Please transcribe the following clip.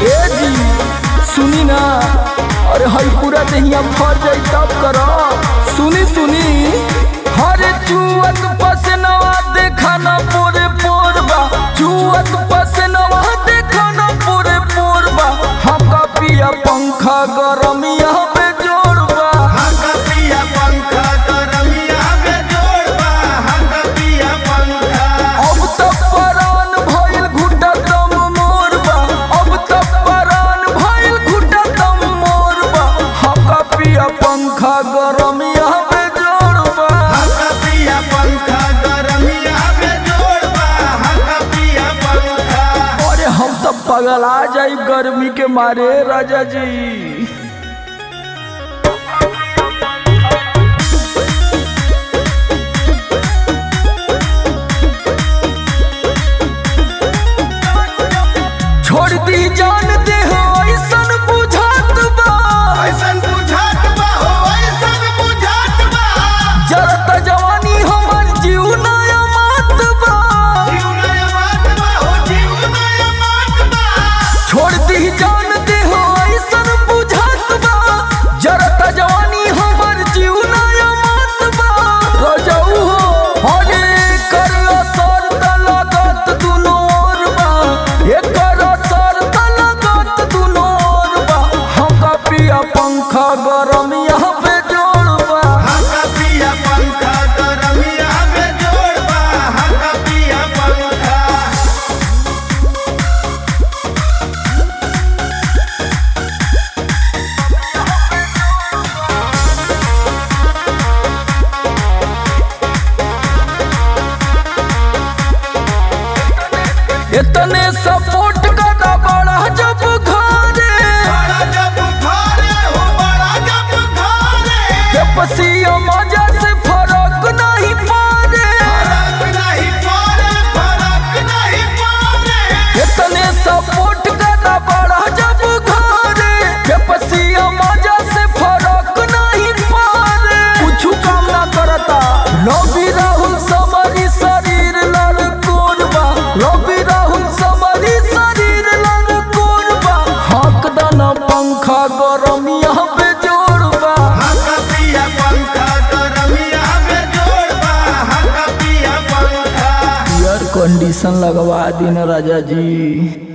ए जी सुनी ना अरे हई पूरा देहिया फर जाई तब करो सुनी सुनी हरे चुअत पसनवा देखा ना पूरे पोरबा चुअत पसनवा देखा ना पूरे पोरबा हमका पिया पंखा गरमिया पे जोड़बा हका पिया पंखा गरमिया में जोड़बा हका पिया पंखा अब तक परान भइल घुटा दम मोरबा अब तक परान भइल घुटा दम मोरबा हमका पिया पंखा गरमिया पे जोड़बा हका पिया पंखा गरमिया में जोड़बा हका पिया पंखा अरे हम तो पगला जाई गर्मी के मारे राजा जी छोड़ दी जान दे हो ऐसन बुझात बा ऐसन बुझात बा हो ऐसन बुझात बा जरत जवानी हमर जीव नया मात बा जीव नया मात बा हो जीव नया मात बा छोड़ दी जान दे हो ऐसन बुझात बा जरत जवानी हमर जीव नया मात बा रजऊ हो हरे कर असर त लगत दुनो ओर बा एकर असर त लगत दुनो ओर बा हमका पिया पंखा गरम यहाँ पे जोड़बा हका पिया पंखा गरमिया में जोड़बा हका पिया पंखा इतने सपोर्ट करा बड़ा जब घरे बड़ा जब घरे हो बड़ा जब घरे के पसिया मजा से फरक नहीं पारे फरक नहीं पड़े फरक नहीं पड़े इतने सपोर्ट करा बड़ा जब घरे के पसिया मजा से फरक नहीं पारे कुछ काम ना करता रवि राहुल समरी शरीर लड़ कोरबा रवि राहुल समरी शरीर लड़ कोरबा हक दाना पंखा गरम यहाँ पे जोड़बा हका पिया पंखा गरमिया में जोड़बा हका पिया पंखा एयर कंडीशन लगवा दिन राजा जी